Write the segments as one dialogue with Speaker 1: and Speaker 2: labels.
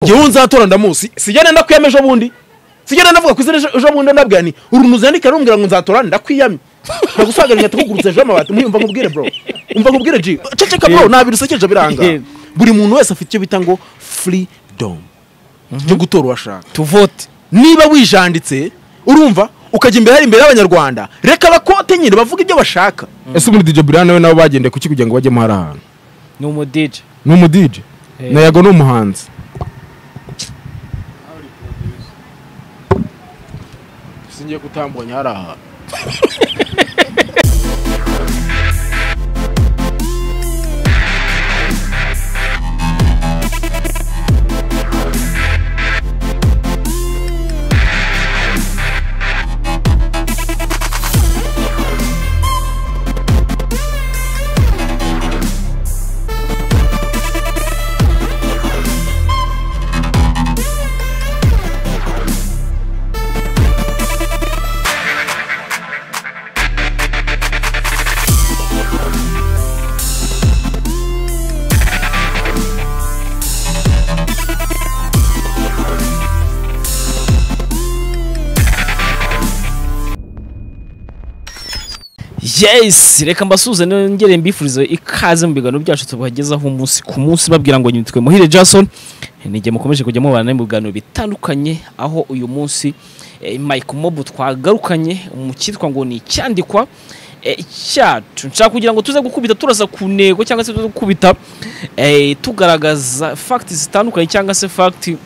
Speaker 1: njyewe nzatora ndamuzi sijya nenda kwiyama ejo bundi sijya nenda vuga ku izina ejo bundi ndabwira ni urunuzi yandika rumbwira ngo nzatora ndakwiyamye ndagusagara nkahita kugurutsa ejo amabati mwiyumva nkubwire bro umva nkubwire ji ceceka bro ntabwo irusekeje biranga buri muntu wese afite icyo bita ngo freedom cyo gutora uwo ashaka
Speaker 2: tuvote
Speaker 1: niba wijanditse urumva ukajya imbere hari imbere y'abanyarwanda reka bakote nyine bavuga ibyo bashaka ese ubundi dj brian nawe nabo bagendeye kuki kugira ngo bajyemo hari ahantu
Speaker 2: ni umudije
Speaker 1: ni umudije
Speaker 2: Eh.
Speaker 1: na yago ni umuhanzi singiye gutambanya hari ahantu
Speaker 2: yes reka mbasuze nongere mbifurize ikaze mu biganiro byacu tubagezaho umunsi ku munsi babwira ngo nyitwe muhire jason nige mukomeje kujya mubana mu biganiro bitandukanye aho uyu munsi eh, mike mobu twagarukanye mu cyitwa ngo ni icyandikwa eh, cyacu nshaka kugira ngo tuze gukubita turasa ku ntego cyangwa se tuze gukubita eh, tugaragaza fagiti zitandukanye cyangwa se fagiti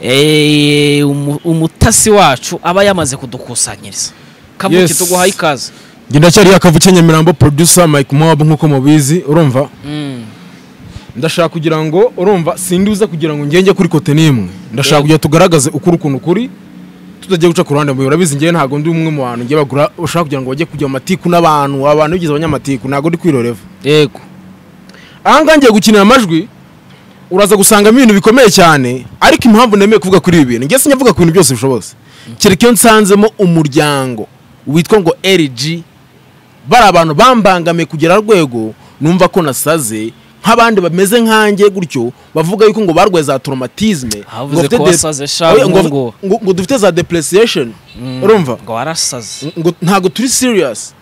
Speaker 2: eh, umu- umutasi wacu aba yamaze kudukusanyiriza kabuki
Speaker 1: Yes.
Speaker 2: tuguhaye ikaze
Speaker 1: njye ndacyariho akavuke nyamirambo producer mike mwabo nk'uko mubizi urumva ndashaka kugira ngo urumva sinduza kugira ngo ngenge kuri kote n'imwe ndashaka kugira ngo tugaragaze ukuri ukuntu kuri tutajya guca ku ruhande mbuye urabizi njyewe ntabwo ndi umwe mu bantu njye bagura bashaka kugira ngo bajye kujya mu matiku n'abantu abantu bigize abanyamatiku ntabwo ndi kwiroreva
Speaker 2: yego
Speaker 1: ahangaha ngiye gukinira amajwi uraza gusangamo ibintu bikomeye cyane ariko impamvu nemeye kuvuga kuri ibi bintu ngiye sinyavuga ku bintu byose bishobotse kereka iyo nsanzemo umuryango witwa ngo rg bari abantu bambangamiye kugera rwego numva ko nasaze nk'abandi bameze nkanjye gutyo bavuga yuko ngo barwaye za traumatisme ngo
Speaker 2: Havuze
Speaker 1: bafite
Speaker 2: ko
Speaker 1: de-
Speaker 2: wasaze sha,
Speaker 1: Oya, ngo-
Speaker 2: ngo-
Speaker 1: ngo- ngo dufite za depreciation urumva
Speaker 2: ngo warasaze
Speaker 1: ngo ntabwo turi serious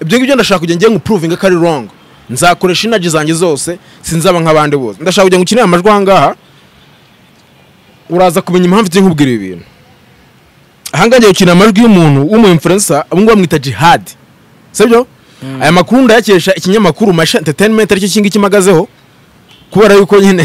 Speaker 1: ibyo ngibyo ndashaka kujya ngiye ngupuruvinga ko ari wrong nzakoresha inaji zanjye zose sinzaba nk'abandi bose ndashaka kujya ngo ukinire amajwi ahangaha uraza kumenya impamvu igiye nkubwira ibi bintu ahangaha ngiye gukinira amajwi y'umuntu w'umu influencer abo ngabo bamwita jihad sibyo aya makuru ndayakesha ikinyamakuru masha entertainment aricyo kingiki magazeho kubera yuko nyine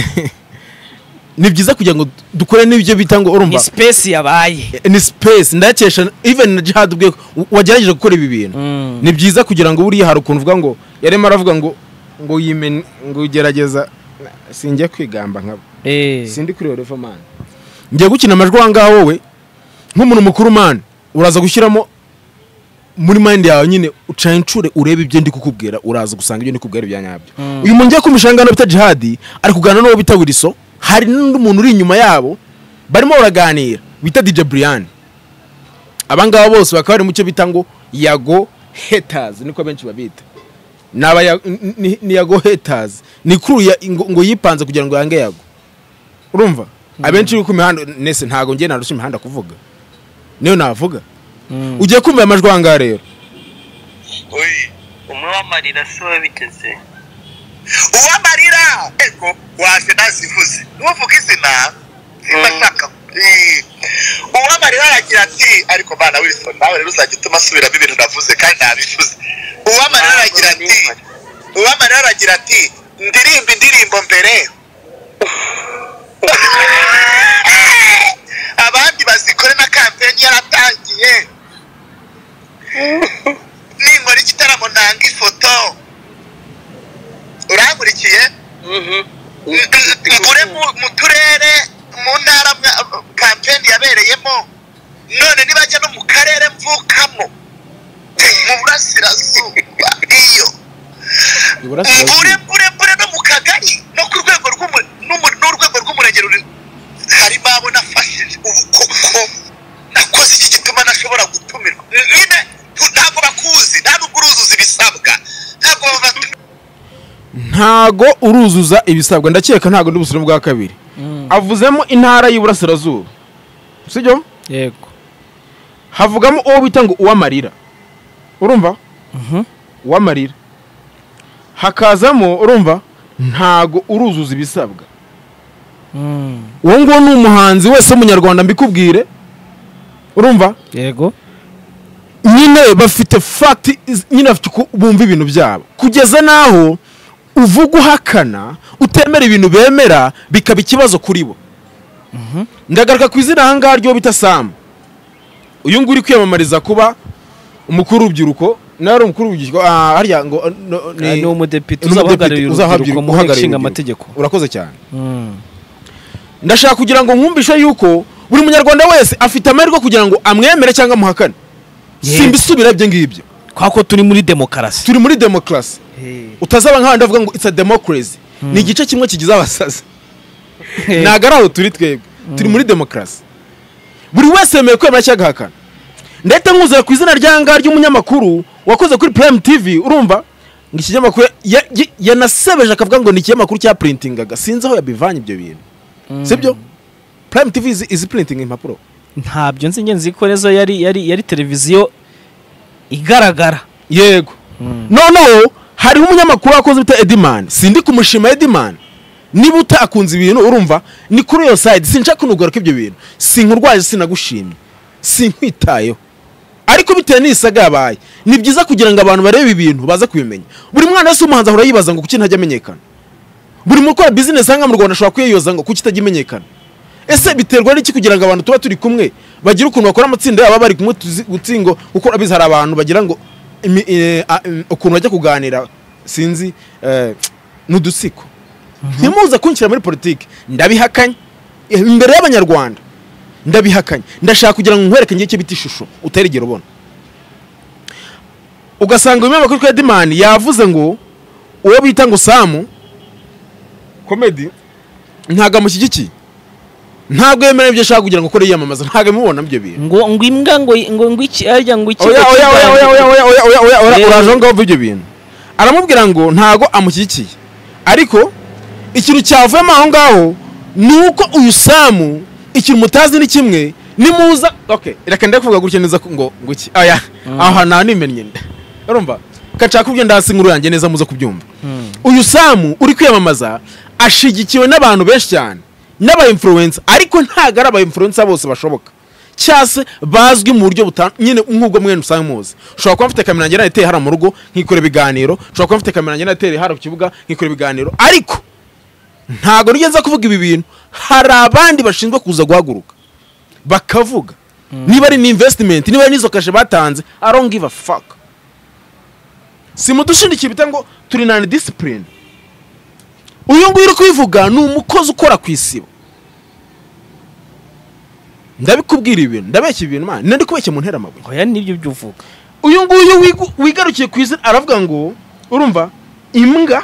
Speaker 1: ni byiza kugira ngo dukore n'ibyo bita ngo urumva
Speaker 2: ni sipesi yabaye
Speaker 1: ni space ndakesha even na jihad ubwe wagerageje gukora ibi bintu
Speaker 2: Mm.
Speaker 1: ni byiza kugira ngo buriya hari ukuntu uvuga ngo yarimo aravuga ngo ngo yimene ngo ugerageza sinjya kwigamba nkabo
Speaker 2: Eh,
Speaker 1: sindi kuri revo mani ngiye gukina amajwi aha ngaha wowe nk'umuntu mukuru mani uraza gushyiramo muri mind yawe nyine uca incure urebe ibyo ndi kukubwira uraza gusanga ibyo ndi kukubwira ibya nyabyo
Speaker 2: Mm.
Speaker 1: uyu muntu ngiye kumisha ahangaha bita jihadi ari kuganira n'uwo bita wiriso hari n'undi muntu uri inyuma yabo barimo baraganira bita dj brian abangaba bose bakaba bari mu cyo bita ngo yago haters niko benshi babita ni aba ya- ni- ni- ni yago haters ni kuru ya- ngo ngo yipanze kugira ngo yange yago urumva abenshi bari ku mihanda nese ntabwo ngiye narushya imihanda kuvuga niyo navuga
Speaker 2: mm.
Speaker 1: ugiye kumva aya majwi ahangaha rero
Speaker 3: Oyi, umwamarira se wabigeze uwamarira ego waje nazivuze nuvuga izina simbashaka Eh, uwamarira aragira ati ariko mana wilson nawe rero uzajya utuma asubiramo ibintu navuze kandi nabivuze uwamarira aragira ati uwamarira aragira ati ndirimba indirimbo mbere abandi bazikore na kampeni yaratangiye ninkora igitaramo ntanga ifoto urangurikiye mbure mu- mu turere mu ntara mwa- kampeni yabereyemo none nibajya no mu karere mvukamo mu burasirazuba iyo mbure mbure mbure no mu kagari no ku rwego rw'umu- n'umu- n'urwego rw'umurenge ruri harimo abo nafashije ubu koko nakoze iki gituma ntashobora gutumirwa nyine tu- ntabwo bakuzi nta nubwo uruzuza ibisabwa ntabwo baba-
Speaker 1: ntago uruzuza ibisabwa ndakeka ntago ndi busubire bwa kabiri avuzemo intara y'iburasirazuba sibyo
Speaker 2: yego
Speaker 1: havugamo uwo bita ngo uwamarira urumva
Speaker 2: Mhm.
Speaker 1: uwamarira hakazamo urumva ntago uruzuza ibisabwa
Speaker 2: Mm.
Speaker 1: uwo nguwo ni umuhanzi wese w'umunyarwanda mbikubwire urumva
Speaker 2: yego
Speaker 1: nyine bafite fagiti nyine bafite uko bumva ibintu byabo kugeza n'aho uvuga uhakana utemera ibintu bemera bikaba ikibazo kuri bo ndagaruka ku izina aha ngaha ry'uwo bita samu uyu nguyu uri kwiyamamariza kuba umukuru w'urubyiruko nawe ari umukuru w'urubyiruko ah, harya ngo eh, no,
Speaker 2: Ah, ni umudepite
Speaker 1: ni umudepite
Speaker 2: uzahagararira urubyiruko mu nteko
Speaker 1: uhagarariye urubyiruko.
Speaker 2: ishinga amategeko
Speaker 1: urakoze cyane
Speaker 2: Mm.
Speaker 1: ndashaka kugira ngo nkumvishe yuko buri munyarwanda wese afite amahirwe kugira ngo amwemere cyangwa amuhakane
Speaker 2: Yes.
Speaker 1: simbisubira ibyo ngibyo
Speaker 2: kwa ko turi muri demokarasi
Speaker 1: turi muri demokarasi utazaba nk'abandi bavuga ngo it's a democracy ni igice kimwe kigize abasazi ntabwo ari aho turi twebwe turi muri demokarasi buri wese yemewe kwemera cyangwa agahakana ndetse nkuzura ku izina ryanga ry'umunyamakuru wakoze kuri prime tv urumva ngo iki kinyamakuru ya- ya- yanasebeje akavuga ngo ni ikinyamakuru cya printingaga sinzi aho yabivanye ibyo bintu sibyo prime tv izi- izi printing impapuro
Speaker 2: ntabyo nzi ngenzi ko rezo yari yari yari televiziyo igaragara
Speaker 1: yego noneho hariho umunyamakuru wakoze bita edimani sindi kumushima edimani niba utakunze ibintu urumva ni kuri iyo sayidi sinshaka kunugaruka ibyo bintu sinkurwaje sinagushimye sinkwitayeho ariko bitewe n'isaga yabaye ni byiza kugira ngo abantu barebe ibintu baze kubimenya buri mwana wese w'umuhanzi ahora yibaza ngo kuki ntajya amenyekana buri mukora bizinesi hanga mu rwanda ashobora kwiyoza ngo kuki itajya imenyekana ese biterwa n'iki kugira ngo abantu tuba turi kumwe bagire ukuntu bakora amatsinda yabo bari kumwe tuzi- uzi ngo kuko urabizi hari abantu bagira ngo imi- eh, a- em, ukuntu bajya kuganira sinzi eh, ni udusiko ntimuze kunshyira muri politiki ndabihakanye Eh, imbere y'abanyarwanda ndabihakanye ndashaka kugira ngo nkwereke ngiye icyo bita ishusho utarigera ubona ugasanga uyu mwamakuru twa dimani yavuze ngo uwo bita ngo samu komedi ntabwo amushyigikiye ntabwo yemera ibyo ashaka kugira ngo akore yiyamamaza ntabwo amubona byo bintu
Speaker 2: ngo ngo imbwa ngo ngo ngo iki arya ngo iki
Speaker 1: oya oya oya oya oya oya oya oya oya oya
Speaker 2: Rero-
Speaker 1: uraje aho ngaho uva ibyo bintu aramubwira ngo ntago amushyigikiye ariko ikintu cyavuyemo aho ngaho ni uko uyu samu ikintu mutazi ni kimwe nimuza okay reka ndeke kuvuga gutya neza ko- ngo ngo iki aya aha nta nimennye nda urumva kaca kubyo ndasi inkuru yanjye neza muze kubyumva uyu samu uri kwiyamamaza ashigikiwe n'abantu benshi cyane n'aba influencer ariko ntabwo ari aba influencer bose bashoboka cyase bazwi mu buryo buta nyine nk'ubwo mwene usanga muzi ushobora kuba mfite kamera yanjye nayo hariya mu rugo nkikora ibiganiro ushobora kuba mfite kamera yanjye nayo hariya ku kibuga nkikora ibiganiro ariko ntabwo nigeze kuvuga ibi bintu hari abandi bashinzwe kuza guhaguruka bakavuga niba ari ni investment niba ari n'izo kashe batanze i don't give a fuck simudushindikiye bita ngo turi nani discipline uyu nguyu uri kubivuga ni umukozi ukora ku isibo ndabikubwira ibintu ndabeshya ibintu man nari kubeshya mu ntera amabuye
Speaker 2: oya nibyo byo uvuga
Speaker 1: uyu nguyu wigu- wigarukiye ku izina aravuga ngo urumva imbwa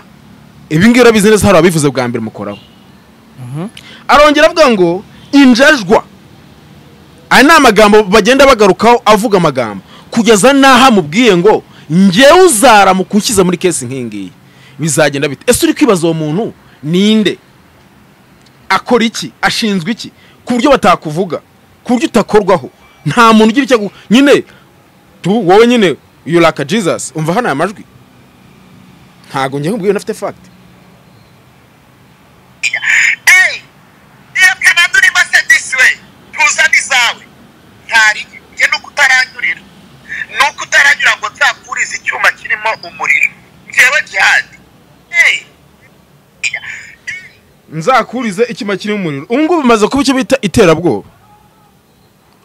Speaker 1: ibi ngibi urabizi neza hari ababivuze bwa mbere mukoraho arongera avuga ngo injajwa aya ni amagambo bagenda bagarukaho avuga amagambo kugeza n'aho amubwiye ngo ngewe uzarama kunshyize muri kesi nk'iyi ngiyi bizagenda bite ese uri kwibaza uwo muntu ninde akora iki ashinzwe iki ku buryo batakuvuga ku buryo utakorwaho nta muntu ugira icyo agu- nyine tu wowe nyine yuraka jesus umva hano aya majwi ntabwo njye nkubwiye unafite fagiti
Speaker 3: yebwe nandura imase disiwe ntuzane izawe ntarige njye nuko utaranyurira nuko utaranyura ngo nzapfurize icyuma kirimo umuriro njyewe jihadi Eh,
Speaker 1: nzakurize icyuma kirimo umuriro ubu ngubu bimaze kuba icyo bita iterabwoba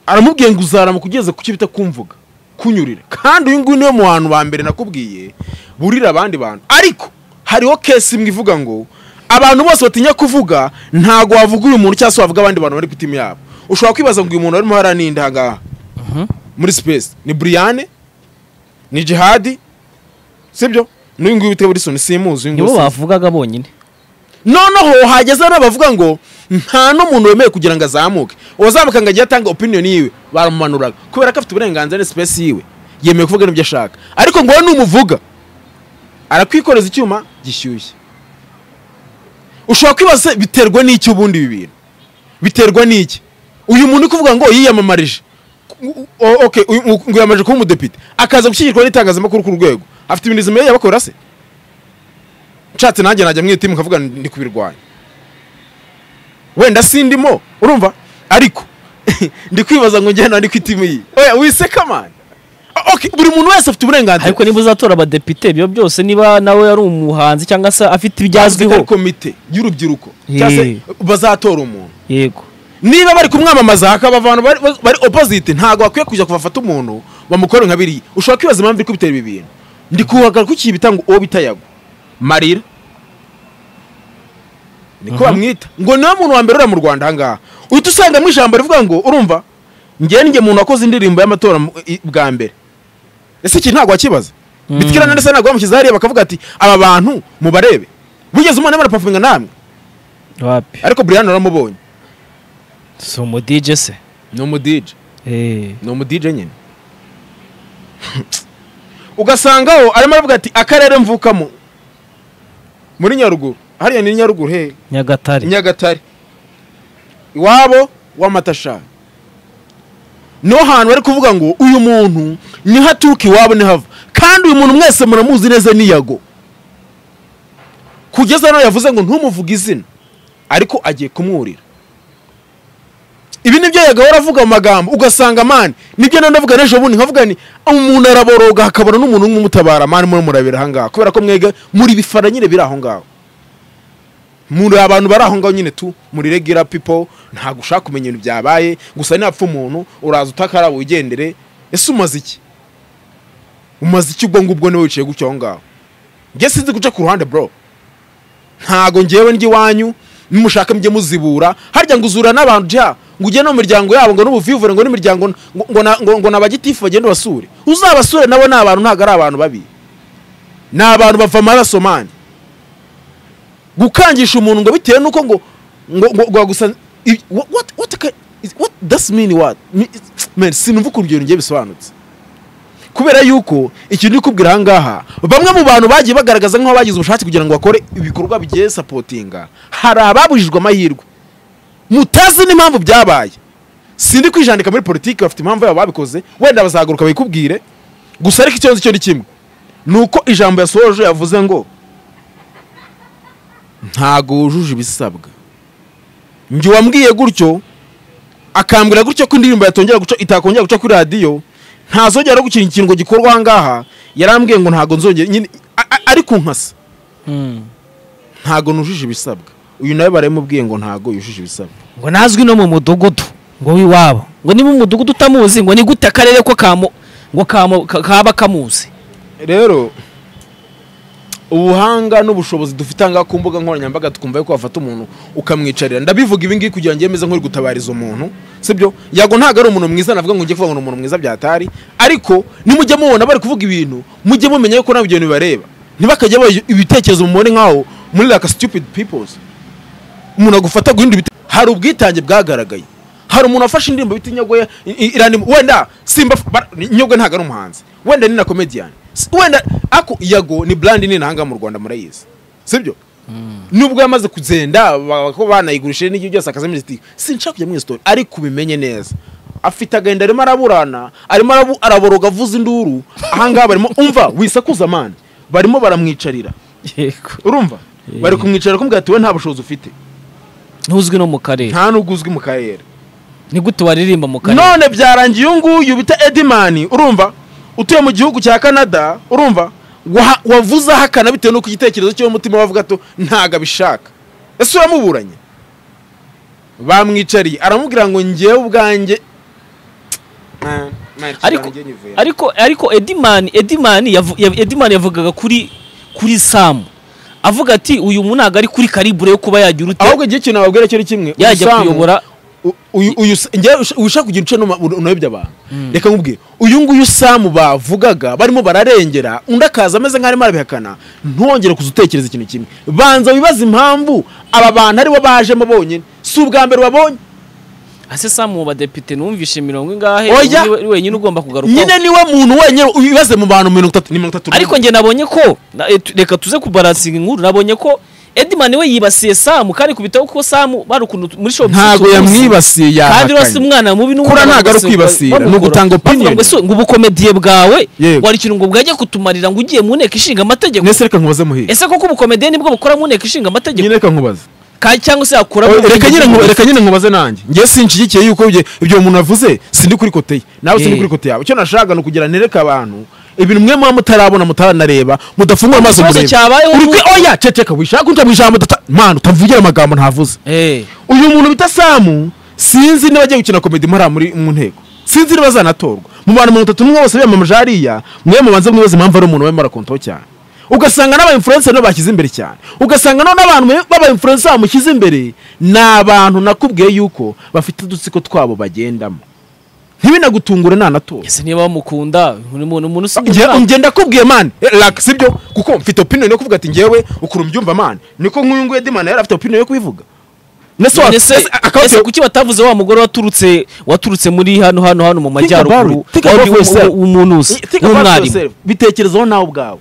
Speaker 1: aramubwiye ngo uzarama kugeza ku cyo bita kumvuga kunyurira kandi uyu nguyu niwe mu bantu ba mbere nakubwiye burira abandi bantu ariko hariho kesi imwe ivuga ngo abantu bose batinya kuvuga ntabwo wavuga uyu muntu cyangwa se wavuga abandi bantu bari ku itimi yabo ushobora kwibaza ngo uyu muntu arimo hariya ni nde aha ngaha muri sipesi ni buriyane ni jihadi sibyo n'uyu nguyu bitewe n'isoni simuzi uyu nguyu
Speaker 2: nibo
Speaker 1: simuzi.
Speaker 2: bavugaga bonyine
Speaker 1: noneho hageze n'abavuga ngo nta n'umuntu wemewe kugira ngo azamuke uwazamuka ngo ajye atanga opinion yiwe baramumanuraga kubera ko afite uburenganzira n'esipesi yiwe yemewe kuvuga n'ibyo ashaka ariko ngo wowe numuvuga arakwikoreza icyuma gishyushye ushobora kwibaza biterwa n'icyo ubundi ibi bintu biterwa n'iki uyu muntu uri kuvuga ngo yiyamamarije U- o- okay, uyu- ngo yiyamamarije kuba umudepite akaza gushyigikirwa n'itangazamakuru ku rwego afite ibintu izima y'abakora se nshatse nanjye najya mwitimu nkavuga ndi kubirwanya wenda sindimo urumva ariko ndi kwibaza ngo njyewe nari ku itimu yiye oya wiseka mani okay, buri muntu wese afite uburenganzira
Speaker 2: ariko niba uzatora abadepite ibyo byose niba nawe ari umuhanzi cyangwa se afite
Speaker 1: Azwi
Speaker 2: ibyazwiho
Speaker 1: komite y'urubyiruko cyangwa se
Speaker 2: Yee.
Speaker 1: bazatora umuntu
Speaker 2: yego
Speaker 1: niba bari kumwamamaza hakaba abantu bari, bari opposite ntabwo bakwiye kujya kubafata umuntu bamukore nka biriya ushobora kwibaza impamvu iri kubitera ibi bintu ndi kuhagara kuki bitanga uwo bitayagwa marira niko bamwita ngo niwe muntu wa mbere uriya mu rwanda ahangaha uhita usangamo ijambo rivuga ngo urumva njyewe njye muntu wakoze indirimbo y'amatora mu- i- bwa mbere ese iki ntabwo wakibaza bitikira na ndetse ntabwo bamushyize hariya bakavuga ati aba bantu mubarebe wigeze umwana barapafuminga namwe
Speaker 2: wapi
Speaker 1: ariko buriyani uramubonye
Speaker 2: si umudije se
Speaker 1: ni umudije
Speaker 2: Eh,
Speaker 1: ni umudije nyine ugasangaho arimo aravuga ati akarere mvukamo muri nyaruguru hariya ni nyaruguru he
Speaker 2: nyagatare
Speaker 1: nyagatare iwabo w'amatashari niho hantu bari kuvuga ngo uyu muntu niho aturuka iwabo niho ava kandi uyu muntu mwese muramuzi neza niyago kugeza nawe yavuze ngo ntumuvuge izina ariko agiye kumwurira ibi nibyo yagaho aravuga mu magambo ugasanga mani nibyo nawe ndavuga n'ejo bundi nkavuga ni umuntu araboroga hakabona n'umuntu umwe umutabara mani muri murabira ahangaha kubera ko mwega muri bifara nyine biri aho ngaho muri abantu bari aho ngaho nyine tu muri regular people ntabwo ushaka kumenya ibintu byabaye gusa napfa umuntu uraza utakara wigendere ese umaze iki umaze iki ubwo ngubwo niwe wicaye gutya aho ngaho njye sinzi guca ku ruhande bro ntago ngewe njya iwanyu nimushaka mujye muzibura harya ngo uzura n'abantu jya ngo ujye no mu miryango yabo ngo n'ubuvivure ngo n'imiryango ngo, ngo, na- ngo, ngo n'abagitifu bagende basure uzabasure nabo ni abantu ntabwo ari abantu babi ni abantu bava amaraso mani gukangisha umuntu ngo bitewe nuko ngo ngo ngo ngo gusa what what what can- is- what does mean what Me- man sinumva ukuntu ibyo bintu ngiye bisobanutse kubera yuko ikintu uri kubwira aha ngaha bamwe mu bantu bagiye bagaragaza nk'aho bagize ubushake kugira ngo bakore ibikorwa bigiye sapotinga hari ababujijwe amahirwe mutazi n'impamvu byabaye sindi kwijandika muri politiki bafite impamvu yabo babikoze wenda bazagaruka bayikubwire gusa ariko ikibazo cyo ni kimwe ni uko ijambo yasohoje yavuze ngo ntago wujuje ibisabwa njye wambwiye gutyo akambwira gutyo ko indirimbo yatongera guca itakongera guca kuri radiyo ntazongera gukina ikintu ngo gikorwa aha ngaha yarambwiye ngo ntago nzongera nyine a- a- ariko nkasa
Speaker 2: Mm.
Speaker 1: ntago nujuje ibisabwa uyu nawe barabimubwiye ngo ntago yujuje ibisabwa
Speaker 2: ngo nazwi no mu mudugudu ngo w'iwabo ngo niba umudugudu utamuzi ngo ni gute akarere ko kamu ngo kamu ka- kaba kamuzi
Speaker 1: rero ubuhanga n'ubushobozi dufite aha ngaha ku mbuga nkoranyambaga twumva yuko wafata umuntu ukamwicarira ndabivuga ibi ngibi kugira ngo njye meze nk'uri gutabariza umuntu sibyo yago ntabwo ari umuntu mwiza navuga ngo njye kuvuga ngo ni umuntu mwiza byatari ariko nimujya mubona bari kuvuga ibintu mujye mumenya yuko ntabwo ibyo bintu bibareba ntibakajya baha ibitekerezo mubone nk'aho muri like stupid peoples umuntu agufata guhinda ibite hari ubwitange bwagaragaye hari umuntu wafashe indirimbo bita inyogoya iranimo wenda simba inyogwe ntabwo ari umuhanzi wenda ni na komediyani wenda ako yago ni brand nini ahangaha mu rwanda murayizi sibyo nubwo yamaze kugenda ba- ko banayigurishije n'igihe byose akaza muri sitiyo sinshaka kujya muri sitori ariko ubimenye neza afite agahinda arimo araburana arimo arabu- araboroga avuza induru ahangaha barimo umva wisakuza amande barimo baramwicarira
Speaker 2: yego
Speaker 1: urumva bari kumwicarira kumubwira ati we nta bushobozi ufite
Speaker 2: ntuzwi no mu karere
Speaker 1: nta n'ubwo uzwi mu karere
Speaker 2: ni gute waririmba mu karere
Speaker 1: none byarangiye uyu nguyu bita edimani urumva utuye mu gihugu cya canada urumva waha- wavuze ahakana bitewe n'uko igitekerezo cyo mutima we avuga to ntago abishaka ese uramuburanye bamwicariye aramubwira ngo ngewe ubwanjye Man, man,
Speaker 2: ariko
Speaker 1: ngewe nyivuye.
Speaker 2: ariko ariko edimani edimani yavu- ya- edimani yavugaga kuri kuri samu avuga ati uyu muntu ntabwo ari kuri karibure yo kuba yagira ute
Speaker 1: ahubwo igihe ikintu wabwira cyo ni kimwe
Speaker 2: yajya
Speaker 1: Usamu-
Speaker 2: kuyobora
Speaker 1: U- uyu uyu sa- njye usha- ushaka kugira uce numa- ur- unayobya abantu reka nkubwire uyu nguyu samu bavugaga barimo bararengera undi akaza ameze nk'aho arimo arabihakana ntongere kuza utekereza ikintu kimwe banza wibaze impamvu aba bantu aribo bajemo bonyine si ubwa mbere ubabonye
Speaker 2: ase samu mu badepite numvishe mirongo ingahe
Speaker 1: Oya.
Speaker 2: ubu ni we- ni wenyine ugomba kugarukaho
Speaker 1: nyine niwe muntu wenyine wibaze mu bantu mirongo itatu ni mirongo itatu n'umwe.
Speaker 2: ariko njye nabonye ko na- eh, tu- reka tuze kubaransinga inkuru nabonye ko edimani we yibasiye samu kandi kubitaho kuko samu bari ukuntu muri shopu
Speaker 1: ntago yamwibasiye
Speaker 2: kandi rwose
Speaker 1: yahakanye
Speaker 2: umwana mubi n'umwana
Speaker 1: Kura ntago ari
Speaker 2: wese
Speaker 1: kwibasira,
Speaker 2: bamukora.
Speaker 1: ni ugutanga
Speaker 2: Bavuga
Speaker 1: opinion.
Speaker 2: ngo ese ngo ubukomediye bwawe
Speaker 1: Yego.
Speaker 2: wari ikintu ngo bwajya kutumarira ngo ugiye mu nteko ishinga amategeko
Speaker 1: nese reka nkubaze muhiye
Speaker 2: ese koko ubukomediye nibwo bukora mu nteko ishinga amategeko
Speaker 1: nyine reka nkubaze
Speaker 2: Ka- cyangwa se yakuramo
Speaker 1: Oh, reka nyine nku-
Speaker 2: ibintu-
Speaker 1: reka nyine nkubaze nanjye ngewe sinshyigikiye yuko ibyo- ibyo umuntu avuze sindi kuri kote ye nawe sindi
Speaker 2: Eh.
Speaker 1: kuri kote yawe icyo nashaka ni ukugira nereka abantu ibintu mwe muba mutarabona mutaranareba mudafungura amaso
Speaker 2: Ikibazo
Speaker 1: murebe
Speaker 2: cyabayeho
Speaker 1: uri
Speaker 2: ni
Speaker 1: kwe
Speaker 2: uko-
Speaker 1: oya ceceka wishaka ujya mu ijambo udata- mana utavugira amagambo ntavuze
Speaker 2: Eh,
Speaker 1: uyu muntu bita samu sinzi niba agiye gukina komedi mpara muri mu nteko sinzi niba azanatorwa mu bantu mirongo itatu n'umwe bose biyamamaje hariya mwe mubanze mwibaza impamvu ari umuntu wemera kontaho cyane ugasanga n'aba influencer nibo bashyize imbere cyane ugasanga none abantu b'aba influencer bamushyize imbere ni abantu nakubwiye yuko bafite udutsiko twabo bagendamo ntibinagutungure nanatora
Speaker 2: ese niba bamukunda buri muntu umuntu usigaye
Speaker 1: Nge-
Speaker 2: ushaka.
Speaker 1: ngenda kubwiye mani raka sibyo kuko mfite opinion yo kuvuga ati ngewe ukuntu mbyumva mani niko nk'uyu nguyu edimana yari afite opinion yo kubivuga Nese wa-
Speaker 2: None se-
Speaker 1: ese- akaba
Speaker 2: ese
Speaker 1: afite-
Speaker 2: kuki batavuze wa mugore waturutse waturutse muri hano hano hano mu
Speaker 1: Think about
Speaker 2: majyaruguru
Speaker 1: it. Think about
Speaker 2: wari
Speaker 1: yourself.
Speaker 2: umu- umunuzi
Speaker 1: Think about
Speaker 2: w'umwarimu
Speaker 1: yourself. bitekerezaho nawe ubwawe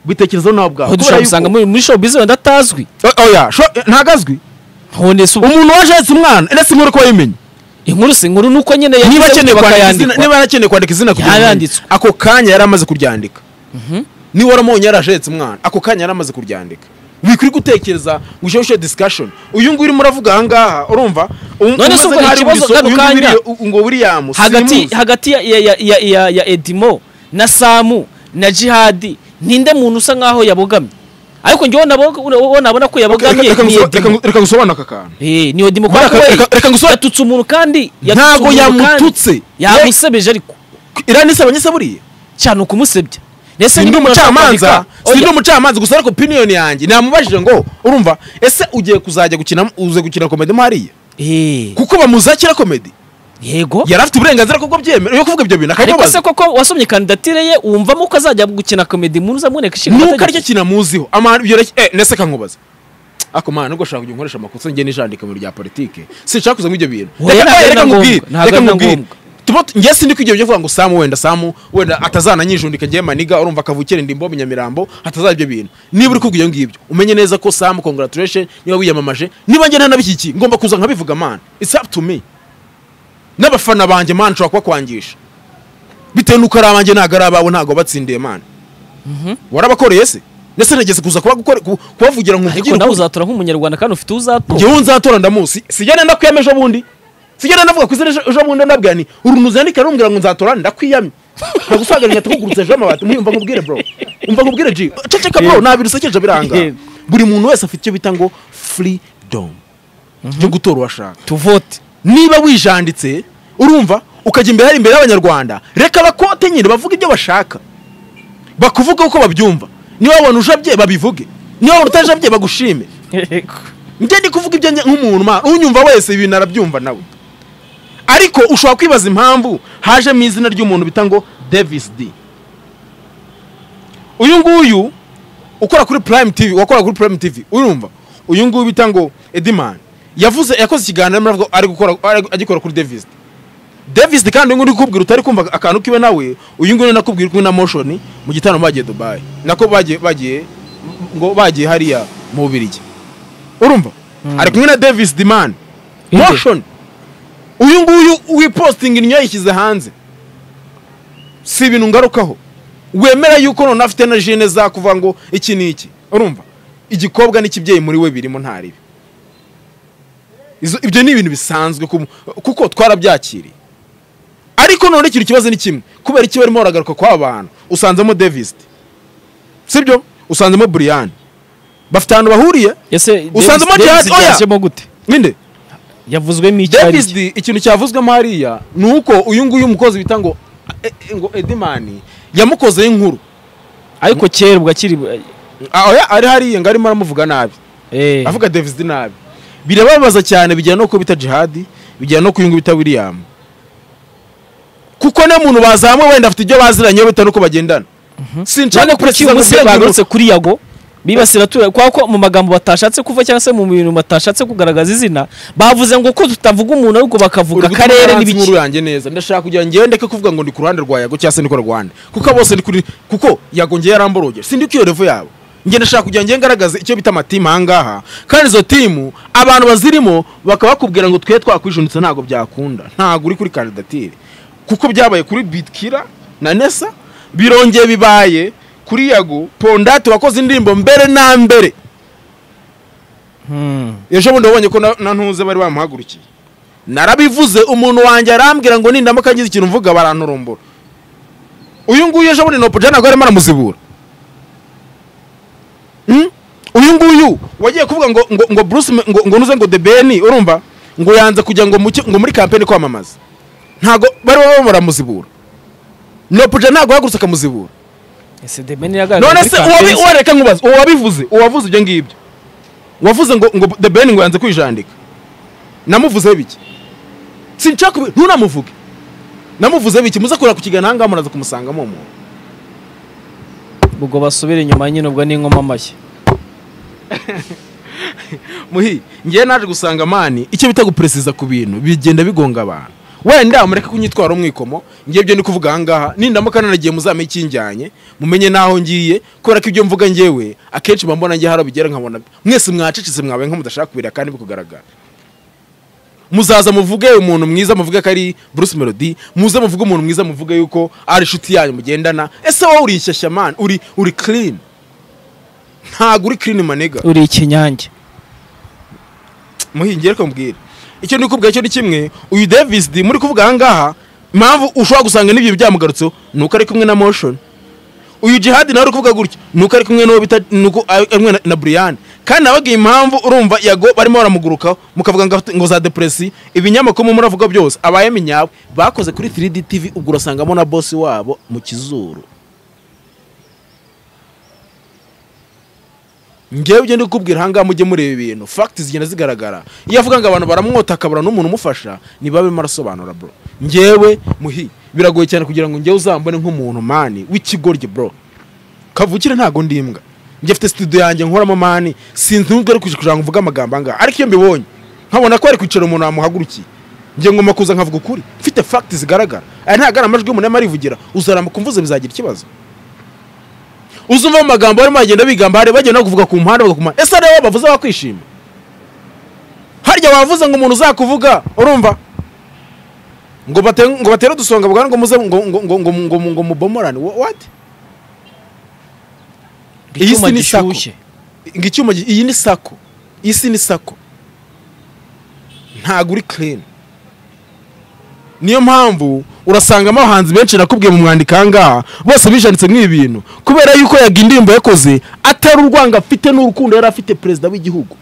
Speaker 1: bitekerezaho nawe ubwawe
Speaker 2: aho dushobora gusanga muri muri shopu bizi wenda atazwi
Speaker 1: oya ntagazwi
Speaker 2: hone se ubu
Speaker 1: umuntu waje ahetse umwana ese inkuru ko yayimenya
Speaker 2: inkuru si inkuru ni uko nyine
Speaker 1: niba
Speaker 2: yagize
Speaker 1: akeneye kwandika izina
Speaker 2: bakayandikwa
Speaker 1: niba akeneye kwandika izina kugira ngo
Speaker 2: Yaranditswe.
Speaker 1: amenye. ako kanya yari amaze kuryandika niba waramubonye yari ahetse umwana ako kanya yari amaze kuryandika wikwiye gutekereza ngo ujye ushyira discussion uyu nguyu urimo uravuga aha ngaha urumva Um-
Speaker 2: None
Speaker 1: umaze
Speaker 2: se ubwo
Speaker 1: nk'aho ari
Speaker 2: ikibazo
Speaker 1: Wilson,
Speaker 2: kano
Speaker 1: uyu nguyu
Speaker 2: kanya-
Speaker 1: uri- u- ngo william
Speaker 2: hagati
Speaker 1: sinimuzi.
Speaker 2: hagati ya ya ya ya, ya, ya edimo na samu na jihadi ninde muntu usa nkaho yabogamye ariko njyewe nabo- wo nabona ko
Speaker 1: Reka-
Speaker 2: yabogamye
Speaker 1: reka-
Speaker 2: ni
Speaker 1: reka-
Speaker 2: edimo
Speaker 1: reka- reka ngusobanure aka kantu
Speaker 2: Eh, ni edimo
Speaker 1: Reka-
Speaker 2: kubera
Speaker 1: reka-
Speaker 2: ko
Speaker 1: reka ngusobanure-
Speaker 2: yatutse umuntu kandi yatutse
Speaker 1: Ntabwo
Speaker 2: umuntu kandi.
Speaker 1: yamututse.
Speaker 2: yamusebeje ariko
Speaker 1: iriya nisaba nyese buriya
Speaker 2: cyane ukumusebya ndetse
Speaker 1: sindi
Speaker 2: niba umuntu ashaka
Speaker 1: umucamanza
Speaker 2: kwandika-
Speaker 1: sindi
Speaker 2: Oya,
Speaker 1: umucamanza gusa ariko opinion yanjye namubajije ngo urumva ese ugiye kuzajya gukina uze gukina komedi mo hariya
Speaker 2: eh,
Speaker 1: kuko bamuzakira komedi
Speaker 2: yego
Speaker 1: yari afite uburenganzira ko byemera yo kuvuga ibyo bintu
Speaker 2: ariko se
Speaker 1: akamubaza
Speaker 2: koko wasomye kandidatire ye wumvamo ko azajya gukina komedi muri uzamuboneka ishinga
Speaker 1: nuko aricyo kinamuziho amahano ibyo reke- eh nese kankubaza ako mana nubwo ushaka kujya unkoresha amakosa njye nijandika mu bintu bya politike sinshaka kuzamo ibyo bintu
Speaker 2: Oya, ntabwo ari na
Speaker 1: nkubwire
Speaker 2: ngombwa, ntabwo
Speaker 1: reka
Speaker 2: ari na
Speaker 1: nkubwire
Speaker 2: ngombwa.
Speaker 1: Tuba- njye sindi kwigira ibyo kuvuga ngo samu wenda samu wenda atazananyijundika njye maniga urumva akavukira indimbo mu nyamirambo hatazaza ibyo bintu niba uri kubwira ibyo ngibyo umenye neza ko samu congratulation niba wiyamamaje niba njye ntanabishyigikiye ngomba kuza nkabivuga man it's up to me n'abafana banjye man nshobora kubakwangisha bitewe n'uko ari abanjye ntabwo ari abawe ntabwo batsindiye man warabakoreye se ndetse nageze kuza kuba gukora- ku- kubavugira ngo
Speaker 2: ariko nawe uzatora nk'umunyarwanda kandi ufite uzatora
Speaker 1: njyewe nzatora ndamusi sijya nenda kwiyama ejo bundi sijya nenda vuga ku izina ejo- ejo bundi ndabwira ni urunuzi yandika rumbwira ngo nzatora ndakwiyamye ntagusagarira nyatugukurutse ejo amabati mwiyumva nkubwire bro umva nkubwire ji ceceka bro ntabwo birusekeje biranga
Speaker 2: Yeah.
Speaker 1: buri muntu wese afite icyo bita ngo freedom cyo gutora uwashaka
Speaker 2: tuvote
Speaker 1: niba wijanditse urumva ukajya imbere hari imbere y'abanyarwanda reka bakote nyine bavuge ibyo bashaka bakuvuge uko babyumva niba wabona ujabye babivuge niba wabona utajabye bagushime njye ndi kuvuga ibyo njye nk'umuntu ma unyumva wese ibintu arabyumva nawe ariko ushobora kwibaza impamvu hajemo izina ry'umuntu bita ngo davis d uyu nguyu ukora kuri prime tv wakora kuri prime tv urumva uyu nguyu bita ngo ediman yavuze yakoze ikiganiro arimo aravuga ari gukora ari- agikora kuri davis d davis d kandi uyu nguyu uri kubwira utari kumva akantu kiwe nawe uyu nguyu ni nakubwira kumwe na motion mu gitaramo bagiye dubayi nako bagiye bagiye ngo bagiye hariya mu bubirigi urumva ari kumwe na davis diman
Speaker 2: Inde.
Speaker 1: motion uyu nguyu wipostinga inyo yayishyize hanze si ibintu ngarukaho wemera yuko none afite na jene za kuvuga ngo iki ni iki urumva igikobwa n'ikibyeyi muri we birimo ntaribi Izo- ibyo ni ibintu bisanzwe ku- kuko twarabyakiriye ariko none ikintu kibazo ni kimwe kubera iki barimo baragaruka kw'aba bantu usanzemo davis sibyo usanzemo buriyani bafite ahantu bahuriye
Speaker 2: ese
Speaker 1: Usanzemo
Speaker 2: Davis-
Speaker 1: Jihad,
Speaker 2: Davis
Speaker 1: oya.
Speaker 2: yashyemo gute
Speaker 1: ninde
Speaker 2: yavuzwemo icyo ari
Speaker 1: davis D, ikintu cyavuzwemo hariya ni uko uyu nguyu umukozi bita ngo e- e- ngo edimani yamukozeho inkuru
Speaker 2: ariko kera ubwo akiri
Speaker 1: Ah, oya, ari hariya ngo arimo aramuvuga nabi
Speaker 2: eh,
Speaker 1: avuga davis D nabi birababaza cyane bijyana no kubita jihadi bijyana no kuyungu bita william kuko ne muntu bazamwe wenda afite ibyo baziranyeho bitewe n'uko bagendana
Speaker 2: none
Speaker 1: sinshaka
Speaker 2: kuri
Speaker 1: kureka
Speaker 2: uyu munsi bagarutse
Speaker 1: ngo
Speaker 2: kuri yago bibasira tura kwa ko mu magambo batashatse kuva cyangwa se mu bintu batashatse kugaragaza izina bavuze ngo ko tutavuga umuntu ahubwo bakavuga akarere n'ibiki
Speaker 1: n'inkuru yanjye neza ndashaka kugira ngo ngende ndeke kuvuga ngo ndi ku ruhande rwa yago cyangwa se ndi ku rwanda kuko bose ndi kuri kuko yago ngewe yaramboroge sindi ku iyo revo yabo njye ndashaka kugira ngo njye ngaragaze icyo bita amatimu ahangaha kandi izo timu abantu bazirimo bakaba bakubwira ngo twe twakwijunditse ntabwo byakunda ntabwo uri kuri kandidatire kuko byabaye kuri bitkira na nesa birongeye bibaye kuri yago pondati wakoze indirimbo mbere na mbere ejo bundi wabonye ko na- na ntuze bari bamuhagurukiye narabivuze umuntu wanjye arambwira ngo nindamuka ngize ikintu mvuga baranturumbura uyu nguyu ejo bundi nopo jana arimo aramuzibura Hmm? uyu nguyu wagiye kuvuga ngo ngo ngo Bruce Me- ngo ngo nuze ngo the ben urumva ngo yanze kujya ngo mu ki- ngo muri kampeni kwamamaza ntago bari baba baramuzibura nopo jana ntabwo yahagurutse akamuzibura
Speaker 2: ese the ben yagaragaye
Speaker 1: none
Speaker 2: muri
Speaker 1: se
Speaker 2: campaign
Speaker 1: uwabi- uwareka nkubaze uwabivuze uwavuze ibyo ngibyo wavuze ngo ngo the ben ngo yanze kwijandika namuvuzeho biki sinshaka kubi- ntunamuvuge namuvuzeho biki muze kureba ku kiganiro ahangaha muraza kumusangamo uwo muntu
Speaker 2: ubwo basubira inyuma nyine ubwo ni nkoma amashyi
Speaker 1: muhi ngewe naje gusanga mani icyo bita guperesiza ku bintu bigenda bigonga abantu wenda mureke kunyitwara umwikomo ngewe ibyo ni kuvuga ahangaha nindamuka nanagiye muzame ikinjyanye mumenye n'aho ngiye kubera ko ibyo mvuga ngewe akenshi mbambona ngewe hari aho bigera nkabona mwese mwacecetse mwabaye nko mudashaka kubireba kandi bikugaragara muzaza muvuge umuntu mwiza muvuge ko ari Bruce Melody muze muvuge umuntu mwiza muvuge yuko ari inshuti yanyu mugendana ese wowe uri ishyashya mani uri uri clean ntabwo uri clean manega
Speaker 2: uri ikinyange
Speaker 1: muhingiye reka mbwira icyo ndi kubwira cyo ni kimwe uyu davis D muri kuvuga ahangaha impamvu ushobora gusanga n'ibyo byamugarutseho ni uko ari kumwe na motion uyu jihad nawe uri kuvuga gutya ni uko ari kumwe n'uwo bita ni uko ari kumwe na- na brian kandi nababwiye impamvu urumva yago barimo baramugurukaho mukavuga ngo afite- ngo za depresi ibinyamakuru muravuga byose abayemi nyabo bakoze kuri 3D TV ubwo urasangamo na boss wabo mu kizuru ngewe ibyo ndi kukubwira ahangaha mujye mureba ibintu fagiti zigenda zigaragara iyo avuga ngo abantu baramwota akabura n'umuntu umufasha niba barimo arasobanura bro ngewe muhi biragoye cyane kugira ngo ngewe uzambone nk'umuntu mani w'ikigoryi bro kavukire ntago ndi imbwa njye afite studio yanjye nkoramo mani sinzi nubwo ari kuja- kugira ngo mvuge amagambo angaha ariko iyo mbibonye nkabona ko ari kwicara umuntu wamuhagurukiye ngiye ngomba kuza nkavuga ukuri mfite fagiti zigaragara aya ntago ari amajwi y'umuntu arimo arivugira uzaramuka umvuze bizagira ikibazo uzumva mu magambo barimo bagenda bigamba hari bagenda no kuvuga ku mpande bavuga ku mpande ese rero bavuze bakwishima harya wavuze ngo umuntu uzakuvuga urumva ngo bate ngo batere udusonga bwa ngo muze ngo ngo ngo ngo ngo, ngo mubomorane Wha- what Iyi
Speaker 2: icyuma
Speaker 1: si ni sako.
Speaker 2: gishyushye
Speaker 1: ngo icyuma gi- iyi ni sako iyi si ni sako ntago uri clean niyo mpamvu urasangamo abahanzi benshi nakubwiye mu mwandiko ahangaha bose bijanditse nk'ibi bintu kubera yuko yaga indirimbo yakoze atari urwango afite n'urukundo yari afite perezida w'igihugu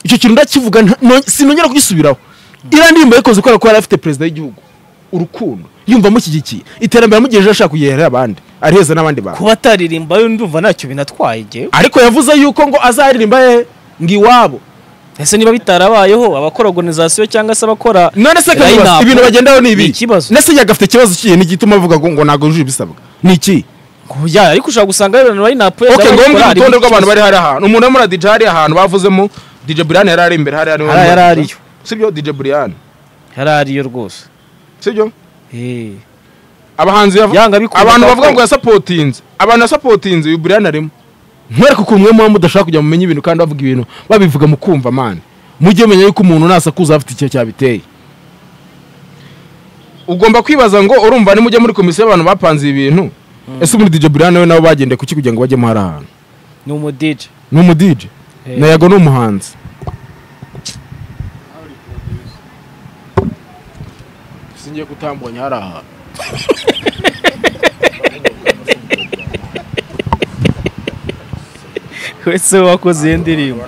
Speaker 1: icyo kintu ndakivuga nta- no- sinongera kugisubiraho iriya ndirimbo yakoze kubera ko yari afite perezida w'igihugu urukundo yumva amushyigikiye iterambere amugejeje ashaka kugera abandi ariheza n'abandi bantu
Speaker 2: kuba ataririmba yo ndumva ntacyo binatwaye ngewe
Speaker 1: ariko yavuze yuko ngo azaririmba he ngo iwabo
Speaker 2: ese niba bitarabayeho abakora organization cyangwa se abakora
Speaker 1: none se
Speaker 2: Line
Speaker 1: kamubaza
Speaker 2: up.
Speaker 1: ibintu bagendaho ni ibi
Speaker 2: Ni ikibazo.
Speaker 1: nese yagafite ikibazo kiye n'igituma avuga ngo ngo ntabwo yujuje ibisabwa ni iki
Speaker 2: ya ariko ushobora gusanga rero line up
Speaker 1: ok ngombwa urutonde rw'abantu bari hari ahantu umuntu urimo na DJ hari ahantu bavuzemo DJ Brian yari ari imbere hari
Speaker 2: Hari- yari ariyo.
Speaker 1: sibyo DJ Brian
Speaker 2: yari ariyo rwose
Speaker 1: sibyo
Speaker 2: Eh,
Speaker 1: abahanzi yav-
Speaker 2: Yanga bikunda
Speaker 1: abantu
Speaker 2: ko-
Speaker 1: bavuga ngo yasapotinze abantu yasapotinze uyu Brian arimo mwereke ukuntu mwe muba mudashaka kujya mumenya ibintu kandi bavuga ibintu babivuga mu kumva mani mujye menya yuko umuntu nasakuza afite icyo cyabiteye ugomba kwibaza ngo urumva nimujya muri komisiyo y'abantu bapanze ibi bintu ese muri DJ Brian we nabo bagendeye kuki kugira ngo bajyemo hari ahantu
Speaker 2: ni umudije
Speaker 1: ni umudije na yago ni umuhanzi singiye kutambonye hari ahantu
Speaker 2: wese wakoze iyo ndirimbo